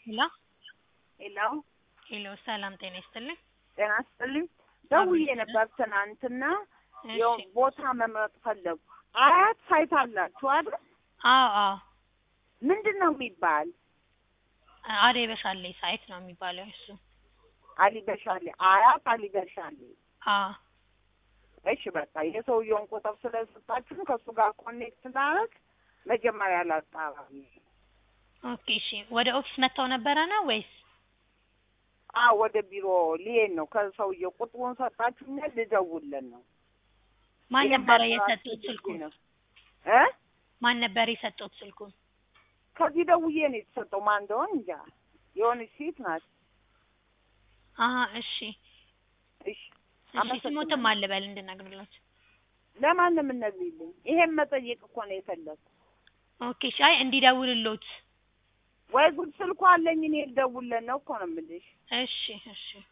ሄሎ ሄሎ ሄሎ ሰላም ጤና ይስጥልኝ። ጤና ይስጥልኝ። ደውዬ ነበር ትናንትና ያው እሺ ቦታ መምረጥ ፈለጉ። አያት ሳይት አላችሁ አይደል? አዎ አዎ ምንድን ነው የሚባል? አዴ በሻሌ ሳይት ነው የሚባለው እሱ። አሊ በሻሌ አያት አሊ በሻሌ። አዎ እሺ በቃ የሰውየውን ቁጥር ስለሰጣችሁን ከእሱ ጋር ኮኔክት ላደርግ መጀመሪያ ላጣራ። ኦኬ እሺ። ወደ ኦፊስ መጥተው ነበረ ነው ወይስ? አዎ ወደ ቢሮ ሊሄድ ነው። ከሰውየው ቁጥሩን ሰጣችሁኛል፣ ልደውልለት ነው። ማን ይሄን ነበረ ማጣራት የሰጡት ፈልጌ ስልኩን? ነው እ ማን ነበር የሰጡት ስልኩን? ከዚህ ደውዬ ነው የተሰጠው። ማን እንደሆነ እንጃ። የሆነች ሴት ናት። አሀ እሺ እሺ እሺ። አመሰግናለሁ። ስሞትም አልበል እንድነግርላችሁ። ለማን ነው የምነግሪልኝ? ይሄን መጠየቅ እኮ ነው የፈለኩት። ኦኬ እሺ። አይ እንዲደውልሎት። ወይ ጉድ ስልኩ አለኝ እኔ ልደውልለት ነው እኮ ነው የምልሽ። እሺ እሺ